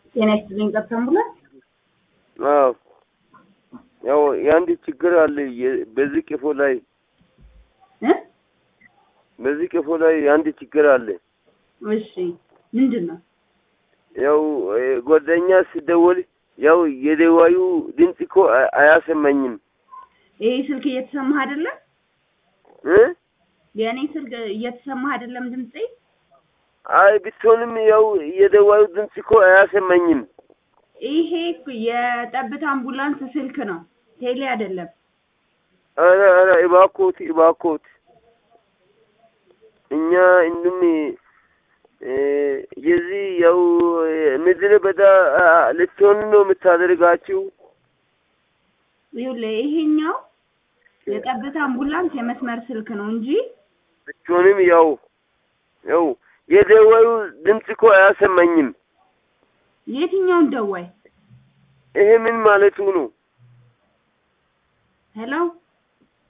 ጤና ይስጥልኝ ቀጥታ አምቡላንስ አዎ ያው የአንድ ችግር አለ የ- በዚህ ቀፎ ላይ እ በዚህ ቀፎ ላይ የአንድ ችግር አለ። እሺ ምንድን ነው? ያው እ፣ ጓደኛ ሲደወል ያው የደዋዩ ድምፅ እኮ አ- አያሰማኝም ይሄ ስልክ እየተሰማህ አይደለም? እ የእኔ ስልክ እየተሰማህ አይደለም ድምጼ? አይ ብትሆንም ያው የደዋዩ ድምፅ እኮ አያሰማኝም። ይሄ እኮ የጠብታ አምቡላንስ ስልክ ነው፣ ቴሌ አይደለም። ኧረ ኧረ እባክዎት እባክዎት እኛ እንዱም እ፣ የዚህ ያው እ፣ ምድረ በዳ አ፣ ልትሆን ነው የምታደርጋችሁ። ይኸውልህ ይሄኛው የጠብታ አምቡላንስ የመስመር ስልክ ነው እንጂ ብትሆንም ያው ያው የደዋዩ ድምፅ እኮ አያሰማኝም። የትኛውን ደዋይ? ይሄ ምን ማለቱ ነው? ሄሎ